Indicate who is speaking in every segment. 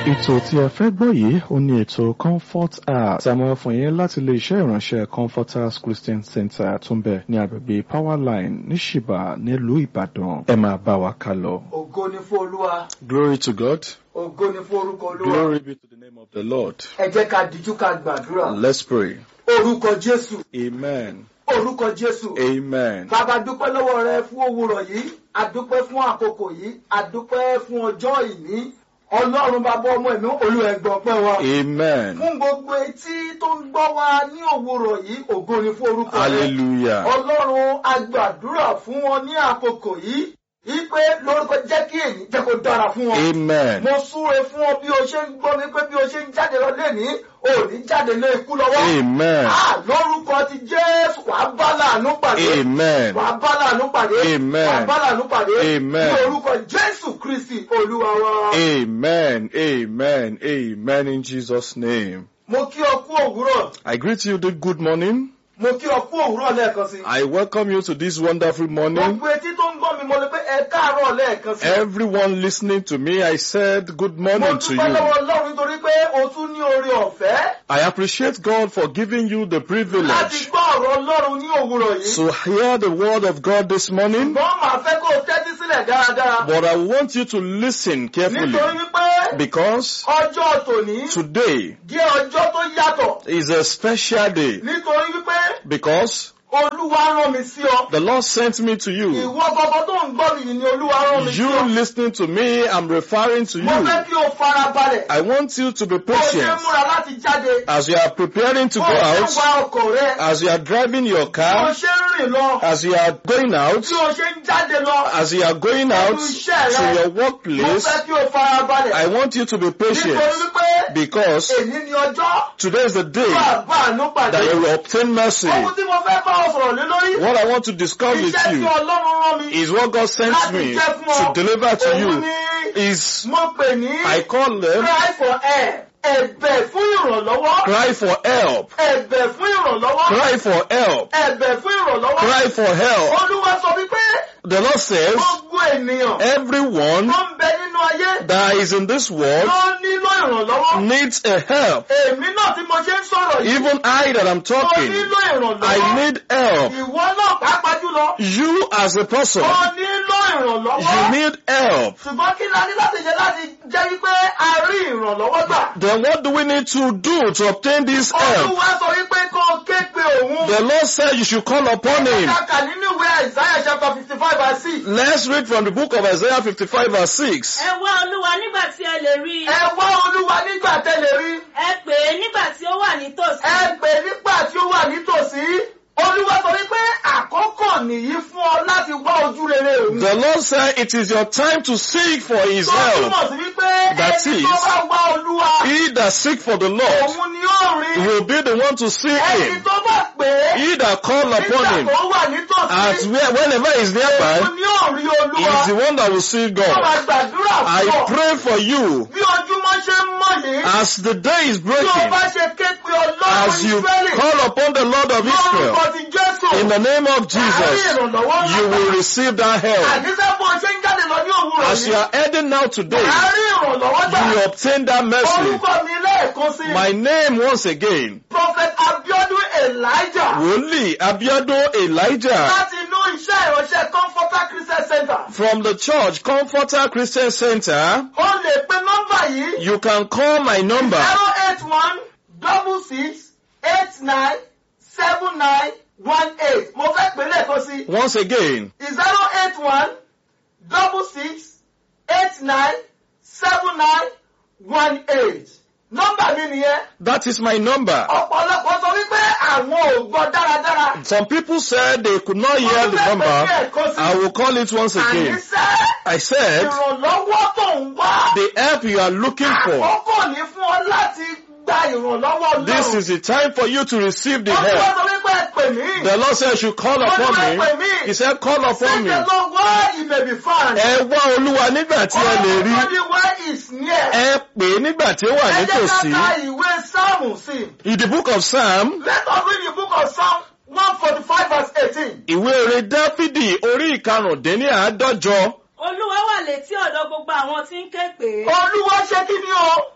Speaker 1: ètò tí ẹ fẹ́ gbọ́ yìí ó ní ètò comfort hour tí a máa fún yín láti ilé iṣẹ́ ìránṣẹ́ comforters christian center tó ń bẹ ní agbègbè powerline ní ṣìbà nílùú ìbàdàn ẹ máa bá wa ká lọ.
Speaker 2: ògo ni fún olúwa
Speaker 1: glory to god
Speaker 2: ògo ni fún orúkọ olúwa
Speaker 1: glory be to the name of the lord
Speaker 2: ẹ jẹ́ ká dijú ká gbàdúrà
Speaker 1: let's pray
Speaker 2: orúkọ jésù
Speaker 1: amen
Speaker 2: orúkọ jésù
Speaker 1: amen
Speaker 2: bàbá dúpẹ́ lọ́wọ́ rẹ fún òwúrọ̀ yìí adúpẹ́ fún àkókò yìí adúpẹ́ fún ọjọ́ ìní ọlọ́run bàbá ọmọ ẹ̀mí olúwa ẹ gbọ́ pẹ́ wa
Speaker 1: amen
Speaker 2: fún gbogbo etí tó ń gbọ́ wa ní òwúrọ̀ yìí ògo ni fún orúkọ rẹ
Speaker 1: hallelujah
Speaker 2: ọlọ́run agbàdúrà fún wọn ní àkókò yìí wípé lórúkọ jẹ́ kí èyí jẹ́ kó dára fún wọn.
Speaker 1: amen
Speaker 2: mo súre fún ọ bí o ṣe ń gbọ́ mi pé bí o ṣe ń jáde lọ lẹ́ni o ò ní jáde lé ikú lọ́wọ́.
Speaker 1: amen
Speaker 2: Ah, lórúkọ ti jésù wàá bá láàánú pàdé.
Speaker 1: amen
Speaker 2: wàá bá láàánú pàdé.
Speaker 1: Amen.
Speaker 2: wàá bá láàánú pàdé.
Speaker 1: Amen.
Speaker 2: ní orúkọ jésù kristi olúwa wa.
Speaker 1: amen amen amen in jesus name
Speaker 2: mo kí ọ kú òwúrọ̀.
Speaker 1: i greet you the good morning
Speaker 2: mo kí ọ kú òwúrọ̀ lẹ́ẹ̀kan sí.
Speaker 1: i welcome you to this wonderful morning
Speaker 2: gbogbo etí tó ń gbọ́ mi mo lè pé ẹ káàárọ̀ lẹ́ẹ̀kan sí.
Speaker 1: Everyone listening to me, I said good
Speaker 2: mo
Speaker 1: morning to
Speaker 2: dúpẹ́ lọ́wọ́
Speaker 1: you.
Speaker 2: ọlọ́run nítorí pé o tún ní oore ọ̀fẹ́.
Speaker 1: I appreciate God for giving you the
Speaker 2: láti
Speaker 1: privilege
Speaker 2: gbọ́ ọ̀rọ̀ ọlọ́run ní òwúrọ̀ yìí.
Speaker 1: to hear the word of God this morning.
Speaker 2: ṣùgbọ́n màá fẹ́ kó o tẹ́tí sílẹ̀ dáradára.
Speaker 1: But I want you to listen carefully
Speaker 2: nítorí wípé
Speaker 1: because
Speaker 2: ọjọ́ tòní
Speaker 1: today
Speaker 2: jẹ́ ọjọ́ tó yàtọ̀.
Speaker 1: is a special day
Speaker 2: nítorí wípé
Speaker 1: because
Speaker 2: olúwa rán mi sí ọ.
Speaker 1: the Lord sent me to you.
Speaker 2: ìwọ gbogbo tó ń gbọ́ mi yìí ni olúwa rán mi sí
Speaker 1: You
Speaker 2: ọ.
Speaker 1: listening to me, I'm referring to
Speaker 2: mo fẹ́
Speaker 1: you.
Speaker 2: kí o fara balẹ̀.
Speaker 1: I want you to be
Speaker 2: bó o ṣe
Speaker 1: patient
Speaker 2: múra láti jáde.
Speaker 1: as you are preparing to
Speaker 2: bó
Speaker 1: go
Speaker 2: o ṣe
Speaker 1: out,
Speaker 2: wa ọkọ̀ rẹ.
Speaker 1: as you are driving your
Speaker 2: bó o
Speaker 1: car,
Speaker 2: ṣe ń rìn lọ.
Speaker 1: as you are going out,
Speaker 2: bí o ṣe ń jáde lọ.
Speaker 1: as you are going out to your
Speaker 2: mo
Speaker 1: workplace,
Speaker 2: fẹ́ kí o fara balẹ̀.
Speaker 1: I want you to be
Speaker 2: nítorí
Speaker 1: patient
Speaker 2: wípé
Speaker 1: because
Speaker 2: èyí ni ọjọ́
Speaker 1: today is the day
Speaker 2: bàbá àánú pàdé.
Speaker 1: that you will obtain mercy.
Speaker 2: ohun tí mo fẹ́ bá ọ sọ̀rọ̀ lé lórí.
Speaker 1: What I want to discuss with
Speaker 2: iṣẹ́ tí
Speaker 1: you
Speaker 2: ọlọ́run rán mi.
Speaker 1: is what God sent me to deliver to
Speaker 2: Òun
Speaker 1: you
Speaker 2: ni
Speaker 1: is
Speaker 2: mo pè ní
Speaker 1: I call them
Speaker 2: cry for help. Ẹ̀bẹ̀ fún ìrànlọ́wọ́.
Speaker 1: cry for help,
Speaker 2: Ẹ̀bẹ̀ fún ìrànlọ́wọ́.
Speaker 1: cry for help,
Speaker 2: Ẹ̀bẹ̀ fún ìrànlọ́wọ́.
Speaker 1: cry for help.
Speaker 2: Olúwa sọ wípé
Speaker 1: The Lord says
Speaker 2: gbogbo ènìyàn
Speaker 1: everyone
Speaker 2: tó ń bẹ nínú ayé
Speaker 1: that is in this world
Speaker 2: ló nílò ìrànlọ́wọ́.
Speaker 1: needs a help.
Speaker 2: Èmi náà tí mo ṣe ń sọ̀rọ̀ yìí.
Speaker 1: Even I that I'm
Speaker 2: Mo
Speaker 1: talking,
Speaker 2: nílò ìrànlọ́wọ́.
Speaker 1: I need help.
Speaker 2: Ìwọ náà pàápàá jùlọ.
Speaker 1: You as a person,
Speaker 2: Mo nílò ìrànlọ́wọ́.
Speaker 1: you need help.
Speaker 2: ṣùgbọ́n kí la ní láti ṣe láti jẹ́ wípé a rí ìrànlọ́wọ́ gbà.
Speaker 1: Then what do we need to do to obtain this help?
Speaker 2: olúwa sọ wípé kó o ké pe òun.
Speaker 1: The Lord said you should call upon him.
Speaker 2: kàkà nínú ìwé Isaiah chapter fifty five verse six.
Speaker 1: Let's read from the book of Isaiah 55 verse 6.
Speaker 3: ẹ wá olúwa nígbà tí ẹ lè rí i
Speaker 2: ẹ wá olúwa nígbà tẹ́lẹ̀ rí.
Speaker 3: ẹ pè é nígbà tí ó wà nítòsí
Speaker 2: ẹ pè nígbà tí ó wà nítòsí. olúwa sọ wípé àkókò nìyí fún ọ láti wá ojú rere òun.
Speaker 1: The Lord said it is your time to seek for his
Speaker 2: tó
Speaker 1: help.
Speaker 2: túmọ̀ sí wípé
Speaker 1: That
Speaker 2: ẹni
Speaker 1: is-
Speaker 2: tó bá wá olúwa
Speaker 1: He that seek for the Lord
Speaker 2: òun ni ó rí.
Speaker 1: will be the one to see
Speaker 2: ẹni
Speaker 1: him.
Speaker 2: tó bá pè é
Speaker 1: He that call upon
Speaker 2: nígbà
Speaker 1: him
Speaker 2: tó wà nítòsí.
Speaker 1: at where, whenever he is nearby
Speaker 2: òun ni ó rí olúwa.
Speaker 1: is the one that will see
Speaker 2: Wọ́n
Speaker 1: God.
Speaker 2: máa gbàdúrà fún
Speaker 1: I
Speaker 2: ọ.
Speaker 1: pray for you
Speaker 2: Bí ojúmọ́ ṣe ń mọ̀ yìí.
Speaker 1: as the day is
Speaker 2: Bí o
Speaker 1: breaking,
Speaker 2: bá ṣe ké pe ọlọ́run
Speaker 1: as you
Speaker 2: Ísírẹ́lì.
Speaker 1: call upon the Lord of Israel
Speaker 2: Lórúkọ ti Jésù.
Speaker 1: in the name of
Speaker 2: Àárín
Speaker 1: Jesus,
Speaker 2: ìrànlọ́wọ́
Speaker 1: you will receive that help.
Speaker 2: Àdísẹ́ bó ṣe ń jáde lọ ní òwúrọ̀
Speaker 1: As you
Speaker 2: yìí.
Speaker 1: are heading now today,
Speaker 2: Àárín ìrànlọ́wọ́
Speaker 1: you will
Speaker 2: gbà.
Speaker 1: obtain that mercy.
Speaker 2: Orúkọ mi lẹ́ẹ̀kan sí.
Speaker 1: My name once again,
Speaker 2: Prophet Abiodun Elijah.
Speaker 1: Wòlíì Abiodun Elijah
Speaker 2: Láti inú iṣẹ́ ìránṣẹ́ Comforter Christian Center.
Speaker 1: from the church Comforter Christian Center.
Speaker 2: O lè pe nọ́mbà yìí.
Speaker 1: You can call my number
Speaker 2: zero eight one double six eight nine seven nine one eight. Mo fẹ́ pè lẹ́ẹ̀kan sí.
Speaker 1: once again.
Speaker 2: zero eight one double six eight nine seven nine one eight. Nọ́mbà mi nìyẹn.
Speaker 1: That is my number.
Speaker 2: Ọ̀pọ̀lọpọ̀ sọ wípé àwọn ò gbọ́ dáradára.
Speaker 1: Some people said they could not hear the number. I will call it once again.
Speaker 2: Àníṣẹ́
Speaker 1: I said,
Speaker 2: ìrànlọ́wọ́ tó ń wá.
Speaker 1: the help you are looking for.
Speaker 2: Àkókò ní fún ọ láti gba ìrànlọ́wọ́ Ọlọ́run.
Speaker 1: This is the time for you to receive the
Speaker 2: Olúwa
Speaker 1: help.
Speaker 2: sọ wípé ẹ pè mí.
Speaker 1: The Lord said, you should call upon me. He said, call upon
Speaker 2: Say
Speaker 1: me.
Speaker 2: the Lord where he may be found.
Speaker 1: Ẹ wá Olúwa nígbà tí ẹ lè rí.
Speaker 2: Everybody where is near.
Speaker 1: Ẹ pè é nígbà tí ó wà
Speaker 2: Ẹ jẹ́ ká
Speaker 1: nítòsí.
Speaker 2: ka ìwé Sáàmù sí.
Speaker 1: In the book of Psalm,
Speaker 2: Let us read the book of Psalm one forty five verse eighteen.
Speaker 1: ìwé orin Dáfídì orí ìkarùndínláàádọ́jọ
Speaker 3: olúwa wà létí ọ̀dọ̀ gbogbo àwọn tí ń ké pè é
Speaker 2: Olúwa ṣe kí ni o?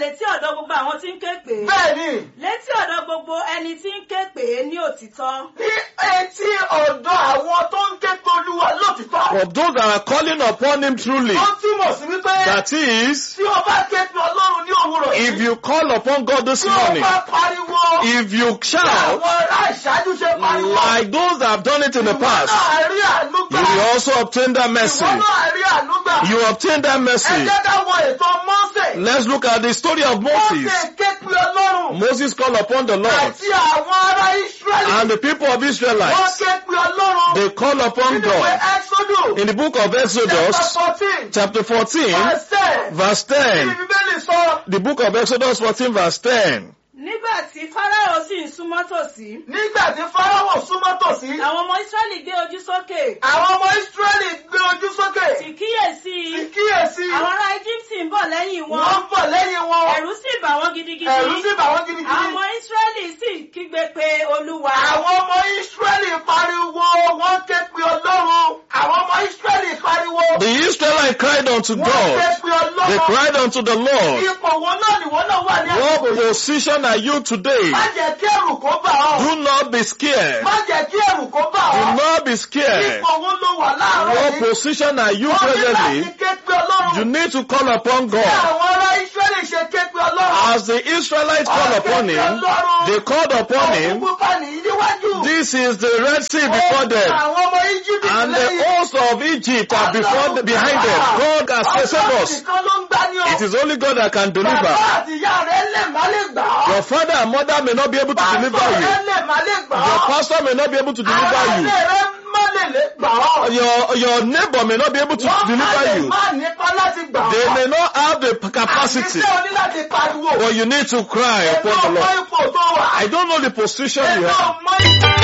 Speaker 3: létí ọ̀dọ̀ gbogbo àwọn tí ń ké pè é.
Speaker 2: bẹ́ẹ̀ ni
Speaker 3: létí ọ̀dọ̀ gbogbo ẹni tí ń ké pè é ní òtítọ́.
Speaker 2: ní etí ọ̀dọ̀ àwọn tó ń ké pe olúwa lótìtọ́.
Speaker 4: For those that are calling upon him truly,
Speaker 2: ó túmọ̀ sí wípé
Speaker 4: that is,
Speaker 2: tí o bá ké pe ọlọ́run ní òwúrọ̀
Speaker 4: if
Speaker 2: yìí
Speaker 4: you call upon God this
Speaker 2: tí o
Speaker 4: morning,
Speaker 2: bá pariwo
Speaker 4: if you
Speaker 2: tí
Speaker 4: shout,
Speaker 2: àwọn ará ìṣáájú ṣe pariwo
Speaker 4: like those that have done it in the
Speaker 2: ìwọ
Speaker 4: past,
Speaker 2: náà rí àánú
Speaker 4: you
Speaker 2: gbà
Speaker 4: will also obtain that mercy.
Speaker 2: ìwọ náà rí àánú gbà
Speaker 4: You obtain that
Speaker 2: ẹ
Speaker 4: mercy.
Speaker 2: jẹ́ ká wo ètò Mósè
Speaker 4: Let's look at the story of
Speaker 2: Mósè
Speaker 4: Moses.
Speaker 2: ké pe ọlọ́run
Speaker 4: Moses called upon the Lord,
Speaker 2: àti àwọn ará Ísírẹ́lì
Speaker 4: and the people of
Speaker 2: wọ́n
Speaker 4: Israelites,
Speaker 2: ké pe ọlọ́run
Speaker 4: they called upon
Speaker 2: nínú ìwé
Speaker 4: God.
Speaker 2: Ẹ́sódù
Speaker 4: In the book of
Speaker 2: chapter
Speaker 4: Exodus,
Speaker 2: fourteen
Speaker 4: chapter 14,
Speaker 2: verse ten
Speaker 4: verse
Speaker 2: ní
Speaker 4: 10,
Speaker 2: bíbélì sọ
Speaker 4: the book of Exodus 14, verse 10.
Speaker 3: nígbà tí fáráò sì ń súnmọ́ tòsí.
Speaker 2: nígbà tí Fáráò súnmọ́ tòsí
Speaker 3: àwọn ọmọ ísírẹ́lì gbé ojú sókè.
Speaker 2: àwọn ọmọ Ísírẹ́lì gbé ojú sókè
Speaker 3: sì kíyèsí
Speaker 2: sì kíyèsí
Speaker 3: àwọn ará íjíbítì ń bọ̀ lẹ́yìn wọn.
Speaker 2: wọ́n ń bọ̀ lẹ́yìn wọn
Speaker 3: ẹ̀rù sì bà wọ́n gidigidi.
Speaker 2: ẹ̀rù sì bà wọ́n
Speaker 3: àwọn
Speaker 2: gidigidi
Speaker 3: ọmọ ísírẹ́lì sì kígbe pé olúwa.
Speaker 2: àwọn ọmọ Ísírẹ́lì pariwo wọ́n ké pe Ọlọ́run àwọn ọmọ Ísírẹ́lì pariwo
Speaker 4: The Israelites cried unto
Speaker 2: wọ́n ké
Speaker 4: God.
Speaker 2: pe
Speaker 4: They
Speaker 2: Ọlọ́run
Speaker 4: cried unto the Lord.
Speaker 2: ipò wọn náà ni wọ́n náà wà ní
Speaker 4: What
Speaker 2: àkókò yìí
Speaker 4: position are you today?
Speaker 2: má jẹ́ kí ẹ̀rù kó bà ọ́
Speaker 4: Do not be scared.
Speaker 2: má jẹ́ kí ẹ̀rù kó bà
Speaker 4: Do
Speaker 2: ọ́
Speaker 4: not be scared.
Speaker 2: ipò wọn ló wà láàárọ̀
Speaker 4: What
Speaker 2: yìí
Speaker 4: position are you
Speaker 2: wọ́n ní láti
Speaker 4: presently?
Speaker 2: ké pe Ọlọ́run
Speaker 4: You need to call upon
Speaker 2: bí
Speaker 4: God.
Speaker 2: àwọn ará Ísírẹ́lì ṣe ké pe Ọlọ́run
Speaker 4: As the Israelites called upon him, they called upon him.
Speaker 2: Òkú pa nìyí níwájú.
Speaker 4: This is the Red Sea before them.
Speaker 2: Àwọn ọmọ Íjíbítì
Speaker 4: And the
Speaker 2: lẹ́yìn.
Speaker 4: host of Egypt are before behind them. God has saved
Speaker 2: Ọlọ́run
Speaker 4: us.
Speaker 2: nìkan ló ń gbá ní ọ.
Speaker 4: It is only God that can
Speaker 2: Bàbá
Speaker 4: deliver.
Speaker 2: àti ìyá rẹ̀ lè má lè gbà ọ́.
Speaker 4: Your father and mother may not be able to
Speaker 2: Pásítọ̀
Speaker 4: deliver
Speaker 2: rẹ̀
Speaker 4: you.
Speaker 2: lè má lè gbà
Speaker 4: Your
Speaker 2: ọ́.
Speaker 4: pastor may not be able to
Speaker 2: Àwọn
Speaker 4: deliver you.
Speaker 2: ilé rẹ̀ má lè lè gbà ọ́.
Speaker 4: Your your neighbor may not be able to
Speaker 2: Wọ́n má
Speaker 4: deliver
Speaker 2: lè
Speaker 4: you.
Speaker 2: má nípa láti gbà ọ́.
Speaker 4: They may not have the capacity,
Speaker 2: Àṣìṣe oní láti pariwo.
Speaker 4: but you need to cry
Speaker 2: Èmi
Speaker 4: upon
Speaker 2: ò
Speaker 4: the
Speaker 2: mọ
Speaker 4: Lord.
Speaker 2: ipò tó wà.
Speaker 4: I don't know the position you
Speaker 2: Èmi ò
Speaker 4: have.
Speaker 2: mọ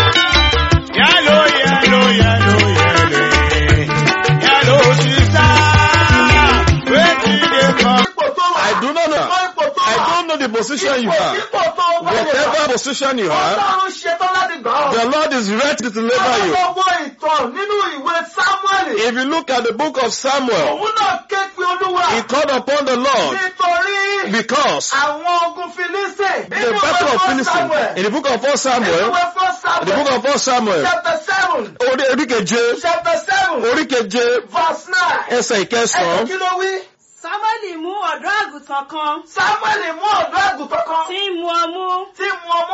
Speaker 2: ipò
Speaker 5: Yellow, yellow, yellow, yellow. Yellow sister. Wetin dey come?
Speaker 2: tó wà.
Speaker 4: I do not
Speaker 2: Mọ
Speaker 4: know.
Speaker 2: ipò tó wà.
Speaker 4: I don't know the position you
Speaker 2: Ipò
Speaker 4: have.
Speaker 2: ipò tó wà lè wà.
Speaker 4: Whatever position you have,
Speaker 2: Ọlọ́run ṣetán láti gbà ọ́.
Speaker 4: the Lord is ready to deliver you.
Speaker 2: Ọlọ́wọ́ ìtàn nínú ìwé Sámúẹ́lì.
Speaker 4: If you look at the book of Samuel,
Speaker 2: Òun náà ké pe Olúwa.
Speaker 4: he called upon the Lord
Speaker 2: Nítorí
Speaker 4: because
Speaker 2: àwọn ogun Fílísì.
Speaker 4: the battle of Philistine in the book of 1 Samuel,
Speaker 2: Ìwé fún
Speaker 4: in the book
Speaker 2: Samuel.
Speaker 4: of 1 Samuel,
Speaker 2: Chapter seven.
Speaker 4: orí oríkeje,
Speaker 2: Chapter seven.
Speaker 4: oríkeje,
Speaker 2: Verse nine.
Speaker 4: ẹsẹ̀
Speaker 2: Ẹ̀sìn
Speaker 4: ìkẹsàn-án,
Speaker 2: kí ló wí?
Speaker 3: sámúẹ́lì mú ọ̀dọ́ àgùntàn kan
Speaker 2: Sámúẹ́lì mú ọ̀dọ́ àgùntàn kan
Speaker 3: tí ń mu ọmú.
Speaker 2: tí mu ọmú.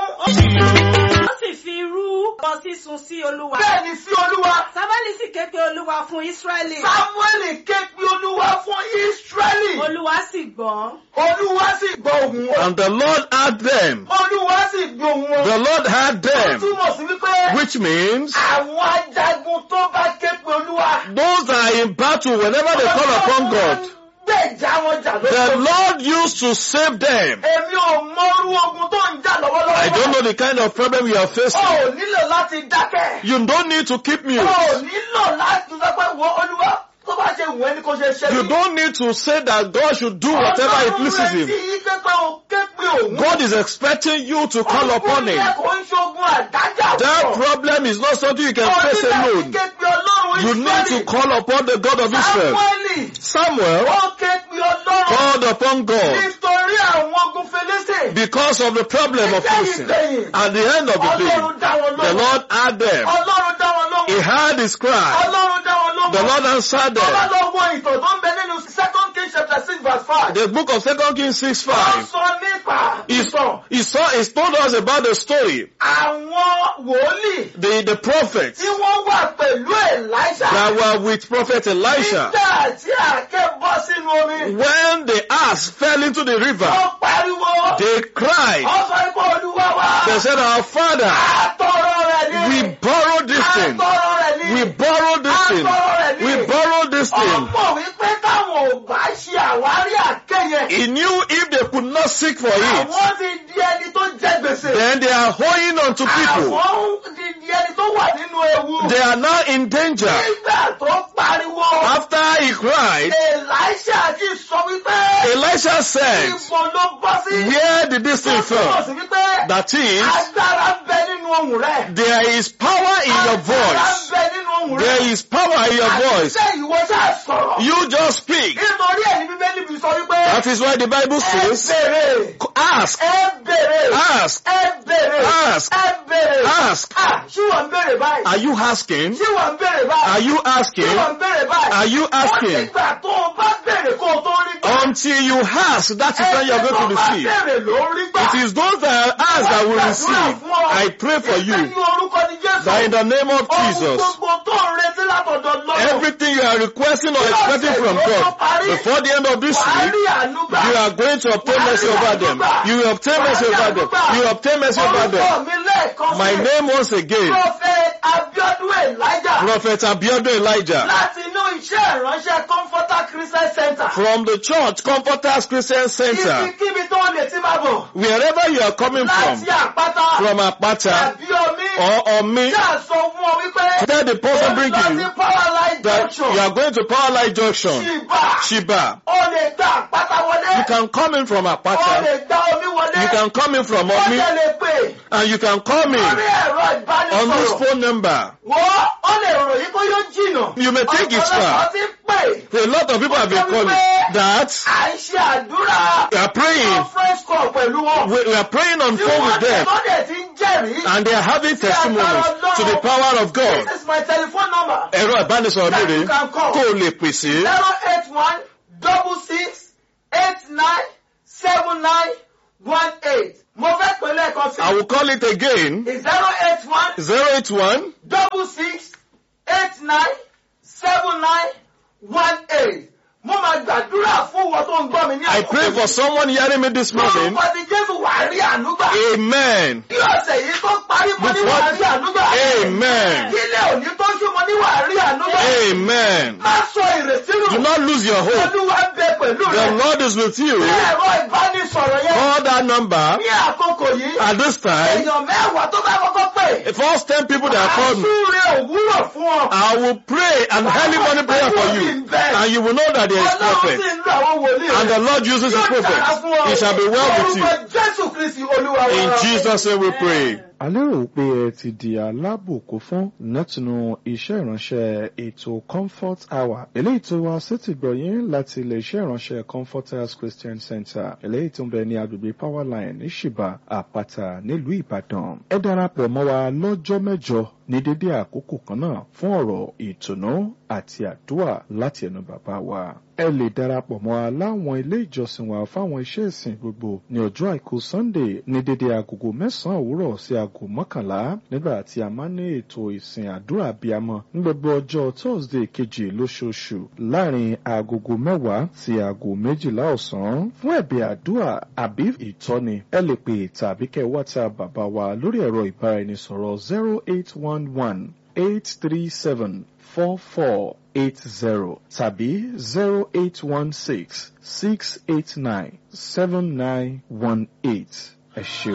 Speaker 3: ó sì fi rú bọ sísun sí olúwa.
Speaker 2: Bẹ́ẹ̀ ni sí Olúwa.
Speaker 3: sámúẹ́lì sì ké pe olúwa fún ísírẹ́lì.
Speaker 2: Sámúẹ́lì ké pe Olúwa fún Ísírẹ́lì.
Speaker 3: olúwa sì gbọ́.
Speaker 2: Olúwa sì gbọ́ ohùn wọn.
Speaker 4: and the Lord had them.
Speaker 2: Olúwa sì gbọ́ ohùn wọn.
Speaker 4: The Lord had
Speaker 2: Ó
Speaker 4: them,
Speaker 2: túmọ̀ sí wípé
Speaker 4: which means
Speaker 2: àwọn ajagun tó bá ké pe Olúwa.
Speaker 4: those that are in battle whenever they call upon God,
Speaker 2: Gbèjà wọn jà
Speaker 4: the
Speaker 2: lóko.
Speaker 4: Lord used to save them.
Speaker 2: Èmi ò mọrú ogun tó ń jà lọ́wọ́lọ́wọ́.
Speaker 4: I don't know the kind of problem you are
Speaker 2: O
Speaker 4: facing.
Speaker 2: ò nílò láti dákẹ́.
Speaker 4: You don't need to keep
Speaker 2: O
Speaker 4: mute.
Speaker 2: ò nílò láti sọ pé wo Olúwa tó bá ṣe wù ẹ́ ni kò ṣe ṣe
Speaker 4: You
Speaker 2: mí.
Speaker 4: don't need to say that God should do whatever it pleases
Speaker 2: Ọlọ́run
Speaker 4: Him.
Speaker 2: retí yí pé pé o ké pe òun.
Speaker 4: God is expecting you to call upon Him.
Speaker 2: Ogun yẹn kò ń ṣogun àdájà
Speaker 4: That
Speaker 2: pọ̀.
Speaker 4: problem is not something you can
Speaker 2: O
Speaker 4: face
Speaker 2: ní láti
Speaker 4: alone.
Speaker 2: ké pe Ọlọ́run
Speaker 4: You need to
Speaker 2: Ísírẹ́lì.
Speaker 4: call upon the God of Israel.
Speaker 2: Sámúẹ́lì
Speaker 4: Samuel
Speaker 2: ó ké pe Ọlọ́run
Speaker 4: called upon God
Speaker 2: nítorí àwọn ogun Fílísì.
Speaker 4: because of the problem of Philistine. At the end of the
Speaker 2: Ọlọ́run
Speaker 4: day,
Speaker 2: dá wọn
Speaker 4: the
Speaker 2: lóhùn.
Speaker 4: Lord had them.
Speaker 2: Ọlọ́run dá wọn
Speaker 4: He
Speaker 2: lóhùn.
Speaker 4: heard his cry.
Speaker 2: Ọlọ́run dá wọn lóhùn.
Speaker 4: The Lord answered
Speaker 2: Tó bá
Speaker 4: them.
Speaker 2: lọ wo ìtàn tó ń bẹ nínú second king chapter six verse five.
Speaker 4: The book of 2 Kings 6
Speaker 2: Wọ́n
Speaker 4: 5.
Speaker 2: sọ nípa
Speaker 4: He,
Speaker 2: ìtàn
Speaker 4: he, saw, he told us about the story.
Speaker 2: àwọn wòlíì
Speaker 4: The, the prophets
Speaker 2: tí wọ́n wà pẹ̀lú Èlíṣà.
Speaker 4: that were with prophet Elisha.
Speaker 2: Nígbà tí àáké bọ́ sínú omi.
Speaker 4: When the ass fell into the river,
Speaker 2: Wọ́n pariwo.
Speaker 4: they cried.
Speaker 2: Wọ́n sọ pé Olúwa wa.
Speaker 4: They said, Our father,
Speaker 2: Àtọ̀rọ̀ rẹ̀ ni.
Speaker 4: we borrowed this thing.
Speaker 2: Àtọ̀rọ̀ rẹ̀ ni.
Speaker 4: We borrowed this thing.
Speaker 2: Àtọ̀rọ̀ rẹ̀ ni.
Speaker 4: We borrowed this thing.
Speaker 2: Ọ̀pọ̀ wípé táwọn ò bá ṣe àwárí àké yẹn.
Speaker 4: He knew if they could not seek for it,
Speaker 2: Àwọn ti di ẹni tó jẹ gbèsè.
Speaker 4: then they are owing unto people.
Speaker 2: Àwọn ti di ẹni tó wà nínú ewu.
Speaker 4: They are now in danger.
Speaker 2: Nígbà tó pariwo.
Speaker 4: After he cried,
Speaker 2: Èlíṣà ti sọ wípé.
Speaker 4: Elisha said,
Speaker 2: Ìbò ló bọ́ sí.
Speaker 4: Where did this thing
Speaker 2: Tó túmọ̀
Speaker 4: fall?
Speaker 2: sí
Speaker 4: That is,
Speaker 2: Agbára ń bẹ nínú ohùn rẹ̀.
Speaker 4: there is power in your
Speaker 2: Agbára ń
Speaker 4: voice.
Speaker 2: bẹ nínú ohùn ohùn rẹ̀.
Speaker 4: There is power in your voice.
Speaker 2: Àṣìṣe ìwọ ṣáà sọ̀rọ̀.
Speaker 4: You just speak.
Speaker 2: Nítorí ẹ̀ ní Bíbélì fi sọ wípé.
Speaker 4: That is why the Bible
Speaker 2: Ẹ
Speaker 4: says,
Speaker 2: bèrè.
Speaker 4: ask,
Speaker 2: Ẹ bèrè.
Speaker 4: ask,
Speaker 2: Ẹ bèrè.
Speaker 4: Ask.
Speaker 2: Ẹ bèrè.
Speaker 4: ask.
Speaker 2: Ah, ṣé wọ́n ń bèrè báyìí?
Speaker 4: Are you asking?
Speaker 2: Ṣé wọ́n ń bèrè báyìí?
Speaker 4: Are you
Speaker 2: Ṣé wọ́n
Speaker 4: asking?
Speaker 2: ń bèrè báyìí?
Speaker 4: Are you
Speaker 2: Ó ti
Speaker 4: asking?
Speaker 2: gbà tó o bá bèrè kó o tó rí gbà.
Speaker 4: Until you ask, that is when you are going to
Speaker 2: Ẹni tó bá
Speaker 4: receive.
Speaker 2: bèrè ló rí gbà.
Speaker 4: It is those that ask that will receive. I pray for
Speaker 2: Ìpè
Speaker 4: you
Speaker 2: ní orúkọ ní Jésù.
Speaker 4: that in the name of
Speaker 2: Ohun
Speaker 4: Jesus,
Speaker 2: gbogbo tó ń retí látọ̀dọ̀ lọ́wọ́.
Speaker 4: everything you are requesting or expecting from God before the end of this
Speaker 2: Wàá
Speaker 4: week,
Speaker 2: rí àánú gbà.
Speaker 4: you are going to obtain mercy over them. You will obtain mercy over them. You will obtain mercy over them.
Speaker 2: Orúkọ mi lẹ́ẹ̀kan
Speaker 4: My
Speaker 2: sí.
Speaker 4: name once again,
Speaker 2: Prophet Abiodun Elijah.
Speaker 4: Prophet Abiodun Elijah,
Speaker 2: Láti inú iṣẹ́ ìránṣẹ́ Comforter Christian Center.
Speaker 4: from the church Comforters Christian Center,
Speaker 2: Ibikíbi tó lè ti máa bọ̀.
Speaker 4: wherever you are coming from,
Speaker 2: Láti àpáta.
Speaker 4: from Apata
Speaker 2: Tàbí omi.
Speaker 4: or Omi,
Speaker 2: Ṣáà sọ fún ọ wípé.
Speaker 4: tell the person bring
Speaker 2: Ó lọ
Speaker 4: you
Speaker 2: sí Power Line
Speaker 4: that
Speaker 2: Junction.
Speaker 4: you are going to Powerline Junction,
Speaker 2: Ṣìbà.
Speaker 4: Shiba.
Speaker 2: O lè gba àpáta wọlé.
Speaker 4: You can come in from
Speaker 2: O
Speaker 4: Apata,
Speaker 2: lè gba omi wọlé.
Speaker 4: you can come in from
Speaker 2: Ó
Speaker 4: Omi,
Speaker 2: jẹ́ lè pè.
Speaker 4: and you can come
Speaker 2: Lórí
Speaker 4: in
Speaker 2: ẹ̀rọ
Speaker 4: on this
Speaker 2: ìbánisọ̀rọ̀.
Speaker 4: phone number.
Speaker 2: Wọ́n ó lè ròyìn bó yóò jìnà.
Speaker 4: You may think it's
Speaker 2: Ọ̀pọ̀lọpọ̀
Speaker 4: far.
Speaker 2: ti ń pè.
Speaker 4: A lot of people have been calling that
Speaker 2: À ń ṣe àdúrà.
Speaker 4: we are praying,
Speaker 2: Conference call pẹ̀lú wọn.
Speaker 4: we, we are praying on
Speaker 2: Tí
Speaker 4: phone
Speaker 2: wọ́n
Speaker 4: with them,
Speaker 2: tẹ̀sọ́dẹ̀ ti ń jẹ́rìí.
Speaker 4: and they are having testimonies to the power of God.
Speaker 2: This is my telephone number.
Speaker 4: Ẹ̀rọ ìbánisọ̀rọ̀ mi
Speaker 2: That
Speaker 4: rèé
Speaker 2: you can call.
Speaker 4: kó o lè pèsè
Speaker 2: zero eight one double six eight nine seven nine one eight. Mo fẹ́ pè lẹ́ẹ̀kan sí.
Speaker 4: I will call it again
Speaker 2: zero eight one
Speaker 4: zero eight one
Speaker 2: double six eight nine seven nine one eight. Mo máa gbàdúrà fún wọn tó ń gbọ́ mi ní
Speaker 4: I pray for someone hearing me this morning.
Speaker 2: Lórúkọ ti Jésù wà á rí àánú gbà.
Speaker 4: Amen.
Speaker 2: Kí ọ̀sẹ̀ yìí tó parí mo ní wà á rí àánú gbà.
Speaker 4: Amen.
Speaker 2: Kí ilé òní tó ṣú mo ní wà á rí àánú gbà.
Speaker 4: Amen.
Speaker 2: Má sọ ìrètí nù.
Speaker 4: Do not lose your hope.
Speaker 2: Olúwa ń bẹ pẹ̀lú
Speaker 4: The
Speaker 2: rẹ̀.
Speaker 4: Lord is with you.
Speaker 2: Ní ẹ̀rọ ìbánisọ̀rọ̀ yẹn.
Speaker 4: Call that number
Speaker 2: Ní àkókò yìí.
Speaker 4: at this time.
Speaker 2: Èèyàn mẹ́wàá tó bá kọ́kọ́ pè.
Speaker 4: The first ten people that called me,
Speaker 2: Àsúre òwúrọ̀ fún ọ.
Speaker 4: I will pray an early morning prayer for you, and you will know that there is
Speaker 2: Ọlọ́run
Speaker 4: prophet,
Speaker 2: sì ń lo àwọn wòlíì
Speaker 4: and the Lord uses his
Speaker 2: Yóò dára
Speaker 4: prophet.
Speaker 2: fún ọ.
Speaker 4: It shall be well with you.
Speaker 2: Orúkọ Jésù Kristi Olúwa wa.
Speaker 4: In Jesus' name we pray.
Speaker 1: a lérò pé ẹ ti di alábòkó fún látinú iṣẹ́ ìránṣẹ́ ètò comfort hour eléyìí tó wá sétí gbọ̀yìn láti ilé iṣẹ́ ìránṣẹ́ comforters christian center eléyìí tó ń bẹ ní agbègbè powerline ní ṣìbà àpáta nílùú ìbàdàn ẹ darapọ̀ mọ́ wa lọ́jọ́ mẹ́jọ ní dédé àkókò kan náà fún ọ̀rọ̀ ìtùnú àti àdúrà láti ẹnu bàbá wa ẹ lè darapọ̀ mọ́ wa láwọn ilé ìjọsìn wa fáwọn iṣẹ́ ìsìn gbogbo ní ọjọ́ àìkú sunday ní dédé agogo mẹ́sàn-án òwúrọ̀ sí aago mọ́kànlá nígbà tí a máa ń ní ètò ìsìn àdúrà abiyamọ ní gbogbo ọjọ́ thursday kejì lóṣooṣù láàrin agogo mẹ́wàá sí aago méjìlá ọ̀sán fún ẹ̀bẹ̀ àdúrà àbí ìtọ́ni ẹ lè pè tàbí kẹ́ whatsapp bàbá wa lórí ẹ̀rọ ìbáraẹnisọ̀rọ̀ zero eight one one eight three seven four four eight zero tàbí zero eight one six six eight nine seven nine one eight ẹ ṣeun.